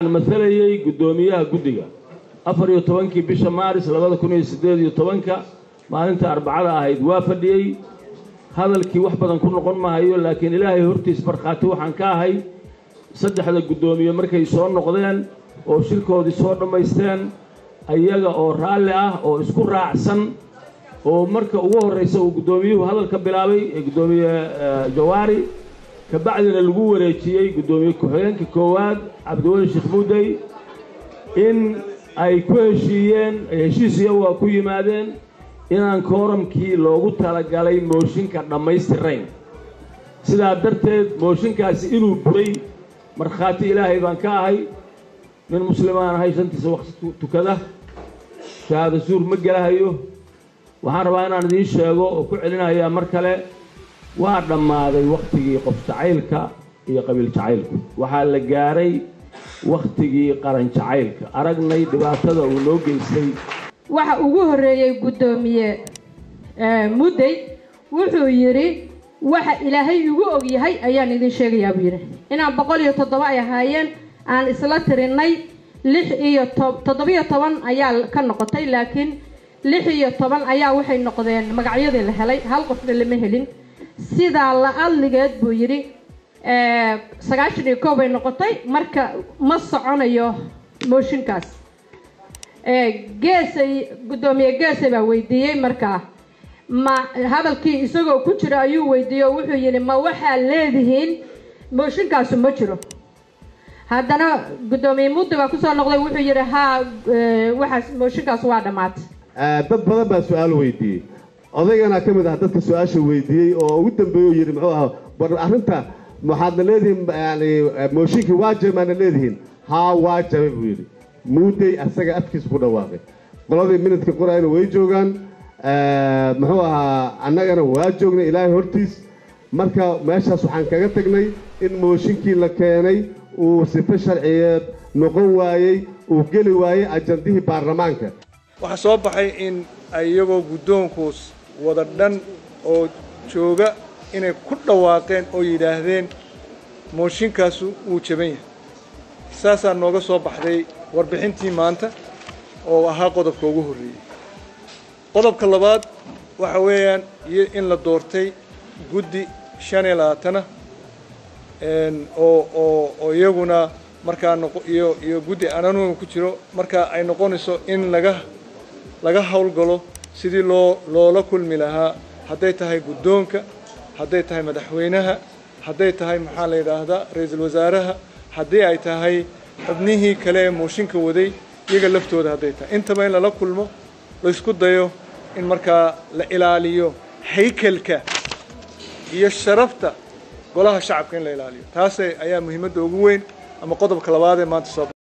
masalayey guddoomiyaha guddiga afar iyo tobankii bisha maaris labada kun iyo siddeed iyo tobanka maalinta arbacada ahayd waa fadhiyey hadalkii wax badan ku noqon mahayo laakiin ilaahay hortiis markhaati waxaan ka ahay saddexda guddoomiye markay soo noqdeen oo shirkoodii soo dhammaysteen ayaga oo raalli ah oo isku raacsan oo marka ugu horraysa uu guddoomiyuhu hadalka bilaabay ee guddoomiye jawaari kabacdina lagu wareejiyey guddoomiye ku-xigeenka koowaad cabdiweli sheekh muudey in ay ku heshiiyeen heshiis iyagu waa ku yimaadeen inaan kooramkii loogu talagalay mooshinka dhammaystirayn sidaa darteed mooshinkaasi inuu buray markhaati ilaahay baan ka ahay nin muslimaan ahay shantiisa waqti tukada shahaado suur ma gelahayo waxaan rabaa inaan idiin sheego oo ku celinayaa mar kale waa dhammaaday wakhtigii qof jacaylka iyo qabiil jacaylku waxaa la gaaray wakhtigii qaran jacaylka aragnay dhibaatada uu noo geystay waxa ugu horreeyey guddoomiye muddey wuxuu yidhi waxa ilaahay igu og yahay ayaan idin sheegayaa buu yidhi inaan boqol iyo toddoba ay ahaayeen aan isla tirinay lix iyo to toddobiyo toban ayaa ka noqotay laakiin lix iyo toban ayaa waxay noqdeen magacyadii la helay hal qofna lama helin sidaa la adligeed buu yidhi sagaashan iyo koow bay noqotay marka ma soconayo mooshinkaas geesay guddoomiye geesay baa weydiiyey markaa ma hadalkii isagoo ku jira ayuu weydiiyey oo wuxuu yidhi ma waxaad leedihiin mooshinkaasu ma jiro haddana guddoomiye muddi baa kusoo noqday wuxuu yidhi haa waxaas mooshinkaas waa dhammaatay dad badan baa su-aal weydiiyey odaygana ka mid ah dadka su-aasha weydiiyey oo ugu dambeeyey uu yidhi muxuu aha bar arrinta waxaadna leedihiin yani mooshinkii waa jabay maadna leedihiin haa waa jabay buu yidhi muudey asaga afkiisa ku dhawaaqay qoladii minidka qorayna way joogaan muxuu ahaa annagana waa joognay ilaahay hortiis marka meeshaas waxaan kaga tagnay in mooshinkii la keenay uu sife sharciyeed noqon waayey uu geli waayey ajandihii baarlamaanka waxaa soo baxay in iyagoo guddoonkuus wada dhan oo jooga inay ku dhawaaqeen oo yidhaahdeen mooshinkaasu wuu jaban yahay saasaa nooga soo baxday warbixintii maanta oo ahaa qodobka ugu horreeyey qodobka labaad waxa weeyaan in la doortay guddi shan iyo labaatana oo oo oo iyaguna markaa iyo iyo guddi ananuga ku jiro markaa ay noqonayso in laga laga howlgalo sidii loo loola kulmi lahaa hadday tahay guddoonka hadday tahay madaxweynaha hadday tahay maxaa la yidhaahdaa ra-iisul wasaaraha haddii ay tahay xubnihii kale ee mooshinka waday iyaga laftooda hadday tahay intaba in lala kulmo laysku dayo in markaa la ilaaliyo haykalka iyo sharafta golaha shacabka in la ilaaliyo taas ayaa muhiimadda ugu weyn ama qodobka labaad ee maanta soo